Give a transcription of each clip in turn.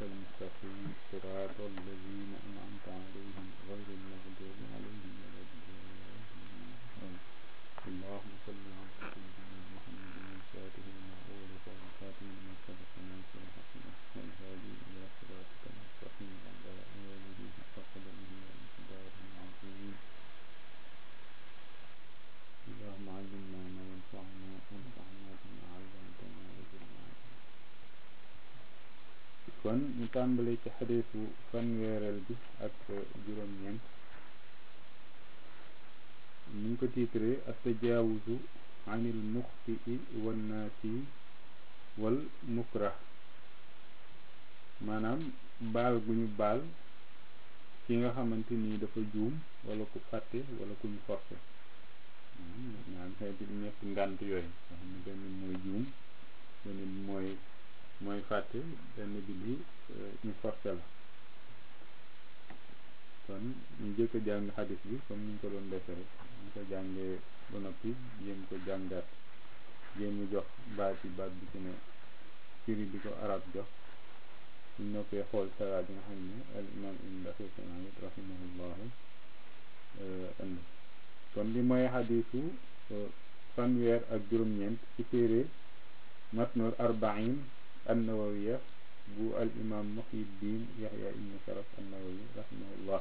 المستقيم صراط الذين أنعمت عليهم غير المغضوب عليهم ولا الضالين اللهم صل على سيدنا محمد الفاتح لما أغلق والخاتم لما سبق ناصر الحق والهادي إلى صراطك المستقيم وعلى آله حق قدره ومقداره العظيم اللهم علمنا ما ينفعنا وانفعنا بما علمتنا وزدنا kon ñu tàmbale ci xadiisu fanweereel bi ak juróom-ñeent ñu ngi ko tiitre astajaawuzu anil muxtii wan naasi wal mukrah maanaam baal gu ñu baal ki nga xamante nii dafa juum wala ku fàtte wala ku ñu forcé ñaan xeeti ñett ngànt yooyu nga xam ne benn mooy juum benn bi mooy mooy fàtte benn bi li ñu forcé la kon ñu jëkk a jàng xadis bi comme ni ñu ko doon defee rek ñu ko jàngee ba noppi jéem ko jàngaat jéem ñu jox baat yi baat bi ci ne firi bi ko arab jox suñ noppee xool sara bi nga xam ne al imam ibn daqiqanit rahimahullahu indi kon li mooy xadisu fanweer ak juróom-ñeent ci téere matnul arbain annawawiya bu al imam muhyiddin yahya ibn sharaf annawawi rahimahullah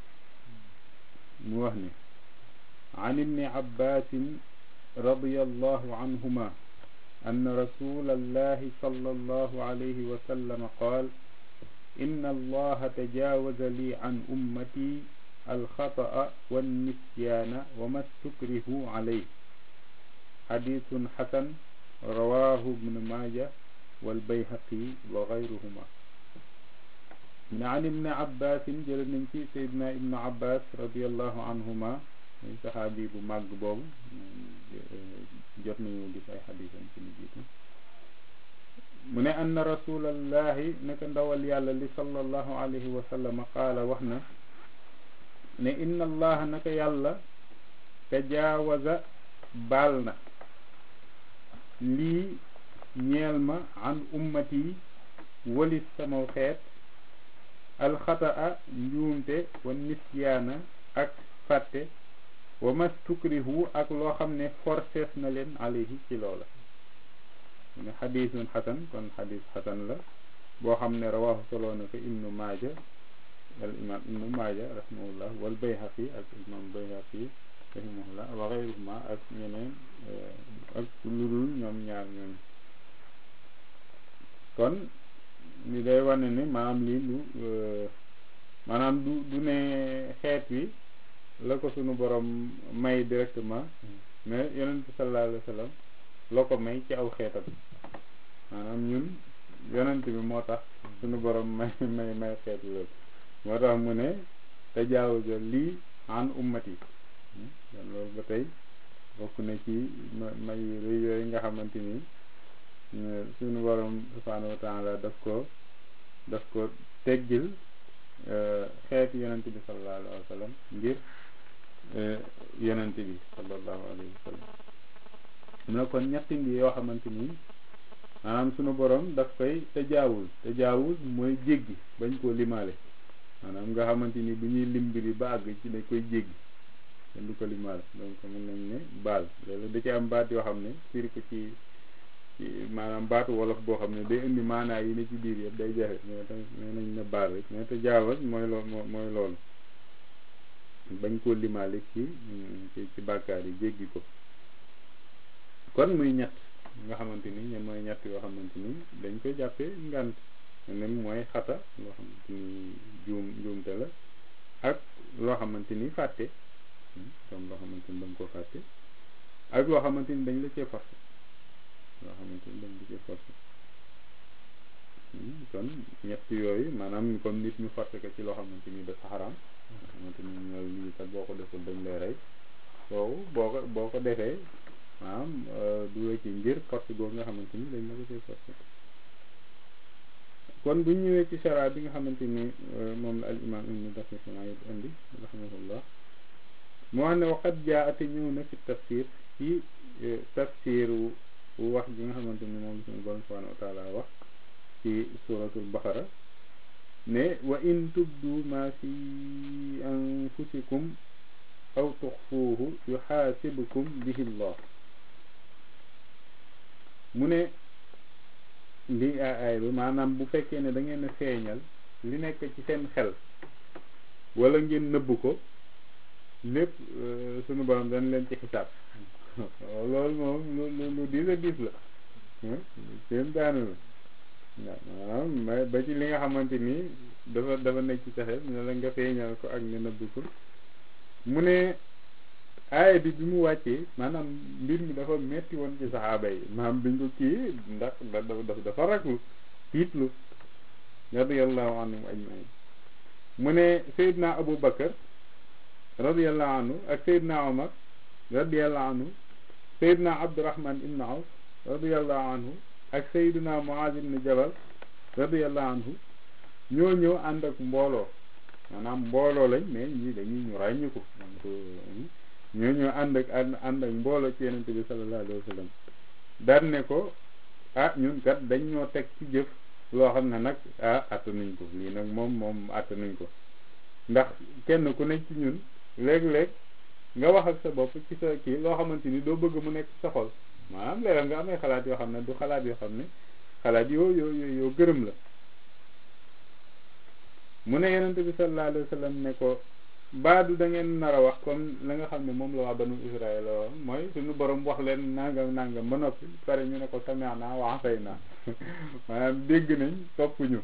mu wax ne an ibni abbasin radiyallahu anhuma أن رسول الله صلى الله عليه وسلم قال إن الله تجاوز لي عن أمتي الخطأ والنسيان وما استكرهوا عليه حديث حسن رواه ابن ماجه والبيهقي وغيرهما من عن ابن عباس جل في سيدنا ابن عباس رضي الله عنهما من صحابي بو ماغ بوب jot nañu gis ay xadisam ci lu jiitu mu ne anna rasulallahi naka ndawal yàlla li sallallahu alayhi wa sallam qaala wax na ne inna allaha naka yàlla tajaawaza baal na lii ñeel ma an ummati walis samaw xeet alxataa njuumte wa nisyaana ak fàtte wa mastukrihu ak loo xam ne forcees na leen alayhi ci loola mu ne xadisun xasan kon xadis xasan la boo xam ne rawahu soloo na ko ibnu maaja al imam ibnu maaja rahimahullah wal bayhaqi ak imam bayhaqi rahimahullah wa xeyruhuma ak ñeneen ak lu dul ñoom ñaar ñoom kon li day wane ne maanaam lii lu maanaam du du ne xeet wi la ko sunu borom may directement mais yonent sallallahu alayhi wa sallam la ko may ci aw xeetam maanaam ñun yonent bi moo tax sunu borom may may may xeet loolu moo tax mu ne tajaawaza lii an ummati kon loolu ba tey bokk na ci may rëy yooyu nga xamante ni sunu borom subhanahu wa taala daf ko daf ko teggil xeeti yonent bi sallallahu alayhi wa sallam ngir yonent bi sallallahu alayhi wa sallam mu ne kon ñetti mbi yoo xamante ni maanaam sunu borom daf koy tajaawul tajaawul mooy jéggi bañ koo limaale maanaam nga xamante ni bu ñuy lim mbiri ba àgg ci dañ koy jéggi kenn du ko limaale donc mën nañ ne baal loolu da ci am baat yoo xam ne firi ko ci ci maanaam baatu wolof boo xam ne day indi maanaa yi ne ci biir yëpp day jafe mais tamit nee nañ ne baal rek mais tajaawal mooy lool mooy loolu bañ koo limaale ci ci ci bàkkaar yi jéggi ko kon muy ñett nga xamante ni ñoom mooy ñett yoo xamante ni dañ koy jàppee ngant nem mooy xata loo xamante ni juum juumte la ak loo xamante ni fàtte comme loo xamante ni dañ ko fàtte ak loo xamante ni dañ la cee forcé loo xamante ni dañ la cee forcé kon ñett yooyu maanaam comme nit ñu forcé ko ci loo xamante ni dafa xaraam nga xamante ni ñooy lii kat boo ko deful dañ lay rey boobu boo ko boo ko defee maanaam du la ci ngir force boobu nga xamante ni dañ la ko cee forcé kon bu ñëwee ci chara bi nga xamante ni moom la al imam ibnu daqiqan ayib indi rahimahullah moo xam ne waxat jaa ate ñëw na fi tafsir ci tafsiru wax ji nga xamante ni moom suñu borom subhanahu wa taala wax ci suratul baqara ne wa in tubdu ma fi anfusikum aw tuxfuuhu yuxaasibukum bihi llah mu ne lii aay bi maanaam bu fekkee ne da ngeen a feeñal li nekk ci seen xel wala ngeen nëbb ko lépp sunu borom dañ leen ci xisaab loolu moom lu lu lu diis a diis la seen daanu la waaw maanaam ba ci li nga xamante ni dafa dafa nekk ci sa xel ne la nga feeñal ko ak nga nëbb ko mu ne aaya bi bi mu wàccee maanaam mbir mi dafa metti woon ci saxaaba yi maanaam biñ ko kii ndax dafa dafa raglu tiitlu radiyallahu anhum ajmain mu ne Seydina Abu Bakar radiyallahu anhu ak Seydina Omar radiyallahu anhu Seydina Abdurahman ibn Awf radiyallahu anhu ak Seydina Muaz ibn Jabal radiyallahu anhu ñoo ñëw ànd ak mbooloo maanaam mbooloo lañ mais ñii dañuy ñu ràññi ko ñoo ñëw ànd ak ànd ak mbooloo ci yenente bi sallallahu alayhi wa sallam daan ne ko ah ñun kat dañ ñoo teg ci jëf loo xam ne nag ah attanuñ ko lii nag moom moom attanuñ ko ndax kenn ku nekk ci ñun léeg-léeg nga wax ak sa bopp ci sa kii loo xamante ni doo bëgg mu nekk sa xol maanaam léeg nga amee xalaat yoo xam ne du xalaat yoo xam ne xalaat yoo yoo yoo gërëm la mu ne yonente bi sallallahu alayhi wa sallam ne ko baadu da ngeen nar a wax comme la nga xam ne moom la waa banu Israël la mooy suñu borom wax leen nangam nangam ba noppi pare ñu ne ko sami'na wa atayna maanaam dégg nañ topp ñu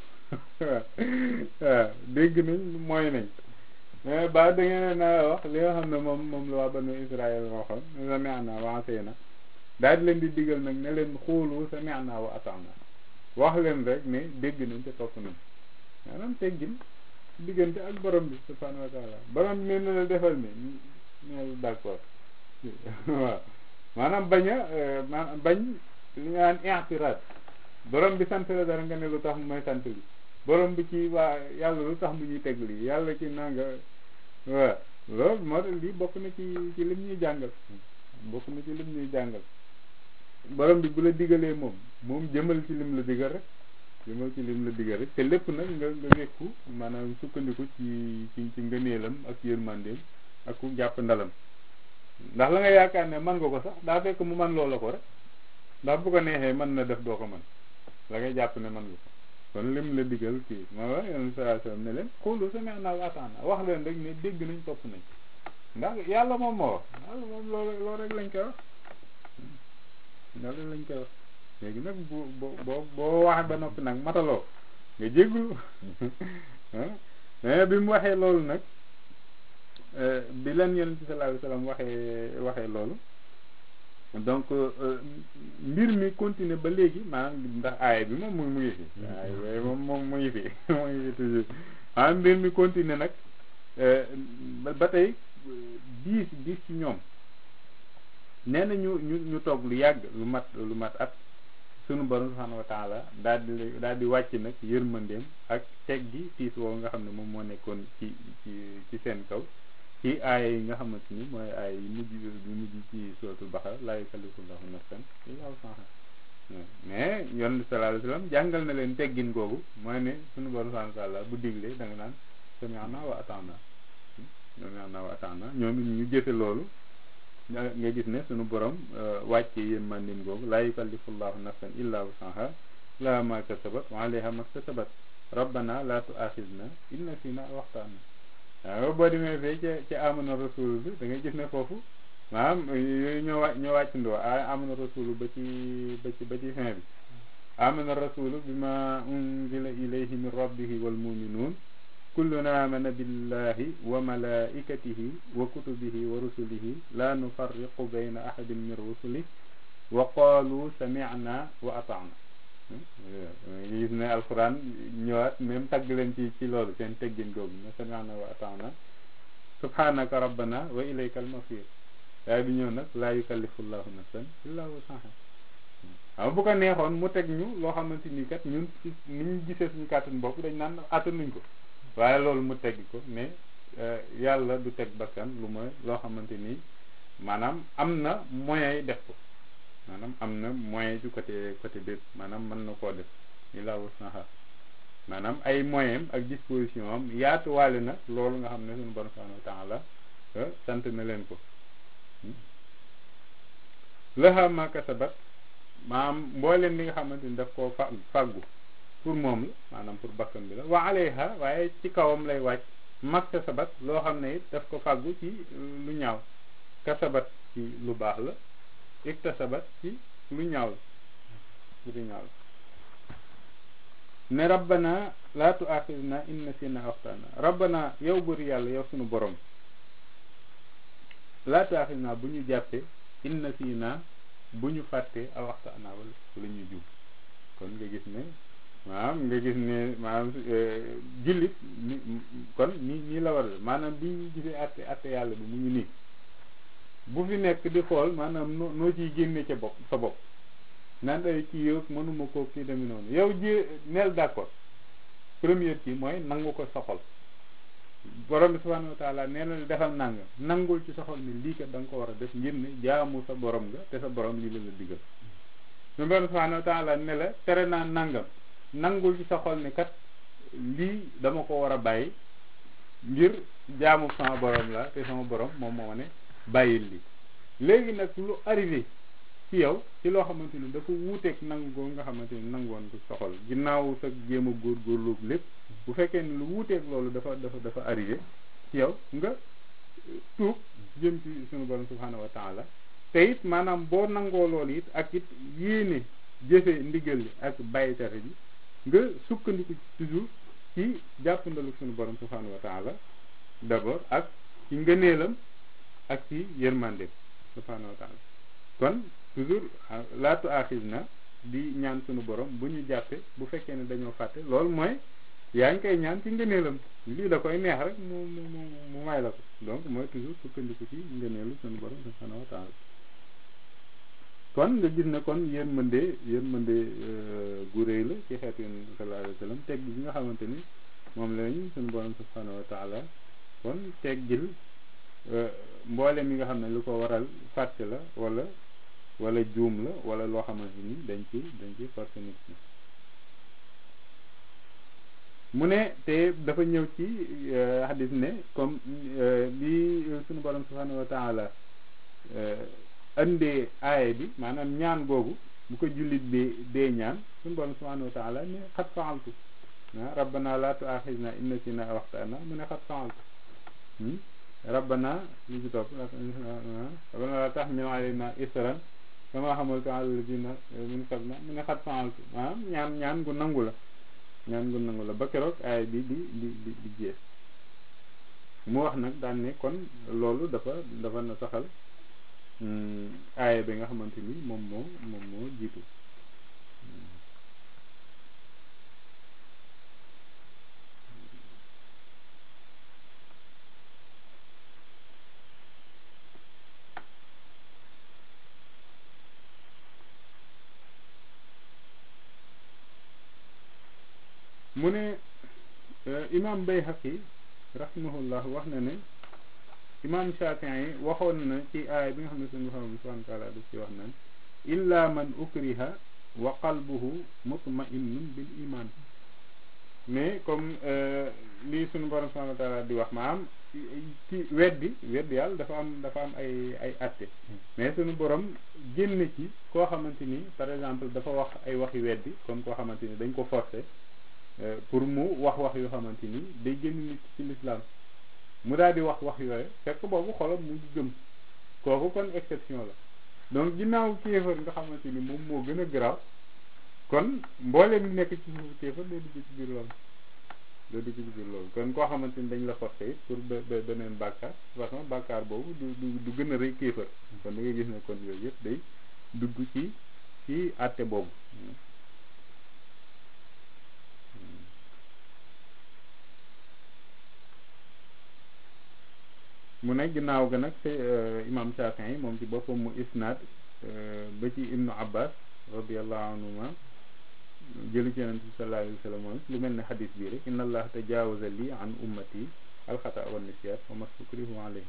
waaw dégg nañ mooy nañ mais ba da ngeen nar a wax li nga xam ne moom moom la waa banu Israël waxoon sami'na wa atayna daal di leen di digal nag ne leen xoolu sami'na wa ata'na wax leen rek ne dégg nañ te topp nañ maanaam teggin diggante ak borom bi subhanahu wa taala borom bi ne la defal ni neel d'accord waaw maanaam bañ a maanaam bañ li nga naan i'tiraad borom bi sant la dara nga ne lu tax mu may sant li borom bi ci waa yàlla lu tax mu ñuy teg lii yàlla ci nanga waaw loolu moo tax lii bokk na ci ci lim ñuy jàngal bokk na ci lim ñuy jàngal borom bi bu la digalee moom moom jëmal ci lim la digal rek jëmal ci lim la digal rek te lépp nag nga nga wekku maanaam sukkandiku ci ci ci ngëneelam ak yërmandeem ak ku jàpp ndalam ndax la nga yaakaar ne man nga ko sax daa fekk mu man loola ko rek ndax bu ko neexee mën na def doo ko man la ngay jàpp ne man nga ko kon lim la digal kii moo la yonent sallallahu alayhi wasallam ne leen xoolu sami'na wa ata'na wax leen rek ne dégg nañ topp nañ ndax yàlla moom moo wax yàlla moom loolu loolu rek lañ koy wax loolu rek lañ koy wax léegi nag bu boo boo waxee ba noppi nag mataloo nga jéggulu mais bi mu waxee loolu nag bi leen yonent bi sallallahu alayhi wasallam waxee waxee loolu donc mbir mi continuer ba léegi maanaam ndax aaya bi moom mu mu ngi fi aaya bi moom moom mu ngi fi mu ngi fi toujours maanaam mbir mi continuer nag ba tey diis diis ci ñoom nee na ñu ñu ñu toog lu yàgg lu mat lu mat at sunu borom subhanahu wa taala daal di daal di wàcc nag yërmandeem ak teg gi tiis woowu nga xam ne moom moo nekkoon ci ci ci seen kaw ci aaya yi nga xamante ni mooy aaya yi mujj yu mujj ci suratul Baqara laa yukallifu llahu nafsan illaa wus'ahaa mais yoon sallallahu alayhi wa sallam jàngal na leen teggin googu mooy ne sunu borom subhanahu wa taala bu diglee da nga naan sami'na wa ata'na sami'na wa ata'na ñoom it ñu jëfe loolu nga gis ne sunu borom wàcce yéen mandin googu laa yukallifu llahu nafsan illa wusaha laha ma kasabat wa alayha ma kasabat rabbana la tu'akhidna in nasina aw akhtana waaw boo demee fee ca ca amana rasul bi da ngay gis ne foofu maanaam yooyu ñoo wàcc ñoo wàccandoo a amana rasul ba ci ba ci ba ci fin bi amana rasul bima unzila ilayhi min rabbihi wal mu'minun kullun amana billahi wa malaikatihi wa kutubihi wa rusulihi la nufarriqu bayna ahadin min rusuli wa qalu sami'na wa ata'na gis ne alquran ñëwaat même tagg leen ci ci loolu seen teggin googu ne sami'na wa ata'na subhanaka rabbana wa ilayka al-masir waaye bi ñëw nag la yukallifu llahu nafsan illa wusaha waaw bu ko neexoon mu teg ñu loo xamante ni kat ñun ci ni ñu gisee suñu kàttan bopp dañ naan attanuñ ko waaye loolu mu tegg ko ne yàlla du teg bakkan lu mooy loo xamante ni maanaam am na moyen yi def ko maanaam am na moyen ci côté côté bépp maanaam mën na koo def illa wusaha maanaam ay moyens ak disposition am yaatuwaale na loolu nga xam ne suñu borom subhanahu wa taala sant na leen ko laha ma kasabat maanaam mbooleen li nga xamante ni daf koo fa fàggu pour moom la maanaam pour bakkan bi la wa alayha waaye ci kawam lay wàcc mag kasabat loo xam ne it daf ko fàggu ci lu ñaaw kasabat ci lu baax la iktasabat ci lu ñaaw la lu ñaaw la ne rabbana laa tuaxidna in nasina waxtaana rabbana yow bëri yàlla yow sunu borom laa tuaxidna bu ñu jàppee in nasina bu ñu fàttee aw waxtaana wala wala ñu jub kon nga gis ne maanaam nga gis ne maanaam jullit ni kon nii nii la war a maanaam bi ñu gisee atte atte yàlla bi mu ngi nii bu fi nekk di xool maanaam noo noo ciy génne ca bopp sa bopp naan ay kii yow mënuma koo kii demee noonu yow ji neel d'accord première kii mooy nangu ko soxal borom bi subhanahu wa taala nee na defal nangam nangul ci soxal ni lii kat da nga ko war a def ngir ne jaamu sa borom nga te sa borom lii la la digal mais borom subhanahu wa taala ne la tere naa nangam nangul ci soxal ni kat lii dama ko war a bàyyi ngir jaamu sama borom la te sama borom moom moo ne bàyyil li léegi nag lu arrivé ci yow ci loo xamante ni dafa wuuteeg nangu nga xamante ni nangoon ko soxal ginnaaw sa jéem a góorgóorlu lépp bu fekkee ni lu wuuteeg loolu dafa dafa dafa arrivé ci yow nga tuub jëm ci sunu borom subhanahu wa taala te it maanaam boo nangoo loolu it ak it yéene jëfe ndigal li ak bàyyi tere bi nga sukkandiku toujours ci jàppandalu sunu borom subhanahu wa taala d'abord ak ci ngëneelam ak ci yërmande subhanahu wa taala kon toujours laatu axis na di ñaan sunu borom bu ñu jàppee bu fekkee ne dañoo fàtte loolu mooy yaa ngi koy ñaan ci ngëneelam lii da koy neex rek mu mu mu mu may la ko donc mooy toujours sukkandiku ci ngëneelu sunu borom subhanahu wa taala kon nga gis ne kon yërmande yërmande gu réy la ci xeetu yonent bi sallallahu alayhi wa sallam teg gi nga xamante ni moom lañ sunu borom subhanahu wa taala kon teggil mboole mi nga xam ne lu ko waral fàtte la wala wala juum la wala loo xamante ni dañ ci dañ ci forcé nit ñi mu ne te dafa ñëw ci hadis ne comme li sunu borom subhanahu wa taala andee aaye bi maanaam ñaan googu bu ko jullit bi dee ñaan sunu borom subhanahu wa taala ne xat faaltu ah rabbana la tuaxisna in nasina aw axtana mu ne xat faaltu rabbana li ci topp rabbana la taxmil alayna isran kama xamaltu ala alladina min qablina mu ne xat faaltu maanaam ñaan ñaan gu nangu la ñaan gu nangu la ba keroog aay bi di di di di jeex mu wax nag daan ne kon loolu dafa dafa na saxal aaya bi nga xamante ni moom moo moom moo jiitu mu ne imam Bayhaqi rahimahullah wax na ne imam Shafii yi waxoon na ci aaya bi nga xam ne suñu borom bi subhanahu wa taala daf ci wax naan illa man ukriha wa qalbuhu mutma'innun bil iman mais comme lii suñu borom subhanahu wa taala di wax maanaam ci weddi weddi yàlla dafa am dafa am ay ay atte mais suñu borom génn ci koo xamante ni par exemple dafa wax ay waxi weddi comme koo xamante ni dañ ko forcer pour mu wax wax yoo xamante ni day génn nit ci l'islam mu daal di wax wax yooyu fekk boobu xolam mu ngi gëm kooku kon exception la donc ginnaaw kéefër nga xamante ni moom moo gën a garaaw kon mboolem mi nekk ci suufu kéefër day dugg ci biir loolu day dugg ci biir loolu kon koo xamante ni dañ la forcé it pour be beneen bàkkaar de façon bàkkaar boobu du du du gën a rëy kéefër kon da nga gis ne kon yooyu yëpp day dugg ci ci àtte boobu mu ne ginnaaw ga nag te imam Shafii yi moom ci boppam mu isnaad ba ci ibnu abbas radiallahu anhuma jëli ci yonent bi sallallahu alayhi wa sallam moom lu mel ne xadis bii rek inna allah tajawaza li an ummati alxata wa nisyan wa mastukrihu alayhi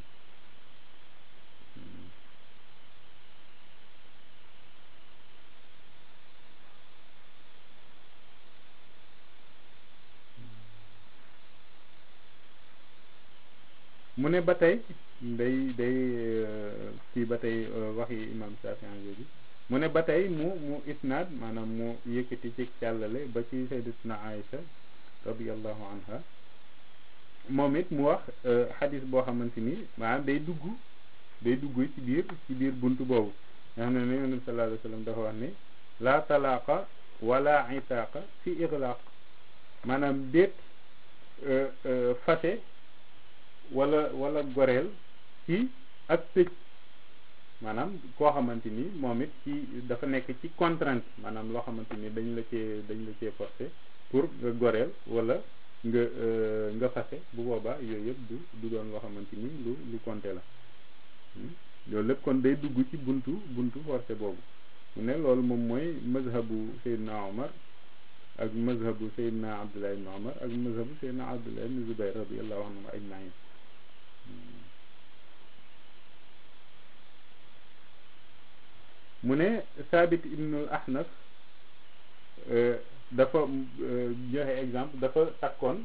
mu ne ba tey day day kii ba tey waxi imam Shafi'i jooju mu ne ba tey mu mu isnaad maanaam mu yëkkati ci càllale ba ci sayyidatuna Aïcha radiyallahu anha moom it mu wax xadis boo xamante ni maanaam day dugg day dugg ci biir ci biir bunt boobu nga xam ne ne yonent sallallahu alayhi wa sallam dafa wax ne la talaaqa wala itaaqa fi iglaq maanaam déet fase wala wala goreel ci ak tëj maanaam koo xamante ni moom it ci dafa nekk ci contrainte maanaam loo xamante ni dañ la cee dañ la cee forcé pour nga goreel wala nga nga fase bu boobaa yooyu yëpp du du doon loo xamante ni lu lu compté la loolu lépp kon day dugg ci buntu buntu forcé boobu mu ne loolu moom mooy mazhabu Seydina Omar ak mazhabu Seydina Abdullah ibn Omar ak mazhabu Seydina Abdullah ibn Zubayr radiyallahu anhum ajmain mu ne Saabit ibnul Ahnaf dafa joxe exemple dafa takkoon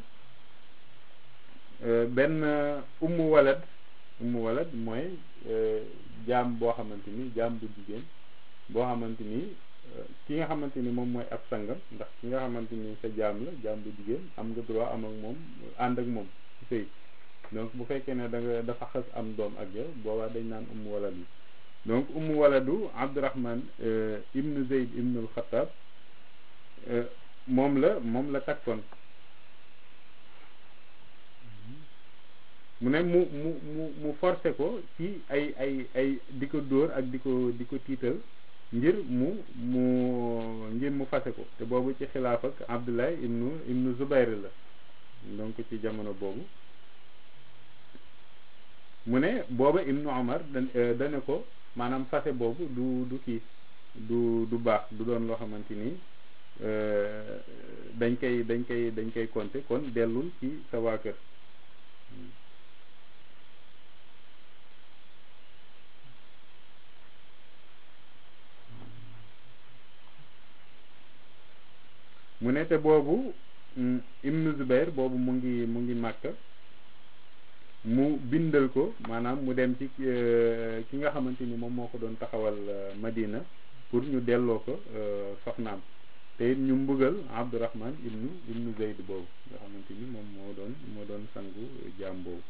benn ummu walad ummu walad mooy jaam boo xamante ni jaam bu jigéen boo xamante ni ki nga xamante ni moom mooy ab sangam ndax ki nga xamante ni sa jaam la jaam bu jigéen am nga droit am ak moom ànd ak moom ci sëy donc bu fekkee ne da nga dafa xas am doom ak yow boobaa dañ naan ummu walad yi donc ummu waladu abdurahman ibnu zeyd ibnul xataab moom la moom la takkoon mu ne mu mu mu mu forcé ko ci ay ay ay di ko dóor ak di ko di ko tiital ngir mu mu ngir mu fase ko te boobu ci xilaaf ak abdullah ibnu ibnu zubayr la donc ci jamono boobu mu ne booba ibnu omar da dane ko maanaam fase boobu du du kii du du baax du doon loo xamante ni dañ koy dañ koy dañ koy compter kon dellul ci sa waa kër mu ne te boobu ibnu Zubair boobu mu ngi mu ngi màkk mu bindal ko maanaam mu dem ci ki nga xamante ni moom moo ko doon taxawal Madina pour ñu delloo ko soxnaam te it ñu mbugal Abdurahman ibnu ibnu Zayd boobu nga xamante ni moom moo doon moo doon sangu jaam boobu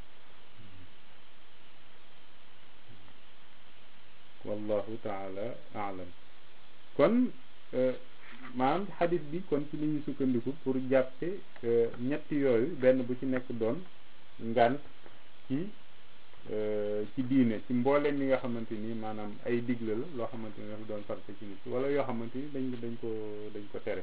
wallahu taala alam kon maanaam xadis bi kon ci li ñu sukkandiku pour jàppe ñetti yooyu benn bu ci nekk doon ngant ci ci diine ci mbooleem mi nga xamante ni maanaam ay digle la loo xamante ni dafa doon farata ci nit wala yoo xamante ni dañ dañ ko dañ ko tere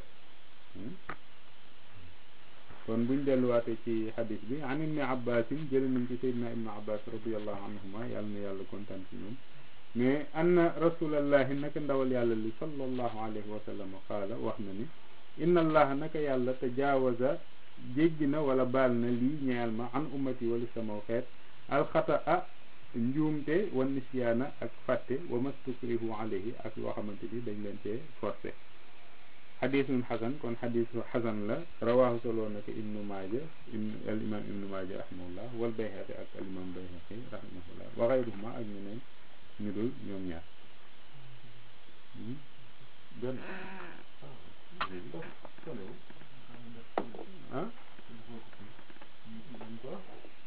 kon buñ delluwaatee ci xadis bi an ibni abbasin jële nañ ci sayyidina ibnu abbas radiallahu anhuma yàlla na yàlla kontaan ci ñoom mais anna rasulallahi naka ndawal yàlla li sallallahu alayhi wa sallam qaala wax na ni inna allaha naka yàlla tajaawaza jéggi na wala baal na lii ñeel ma an ummati wala sama xeet alxata a njuumte wa nisyaana ak fàtte wa mastukrihu alayhi ak loo xamante ni dañ leen cee forcé xadisun xasan kon xadisu xasan la rawaahu soloo na ko ibnu maaja al imam ibnu maaja rahimahullah wal bayhaqi ak al imam bayhaqi rahimahullah wa xayruhuma ak ñeneen ñu dul ñoom ñaar benn ah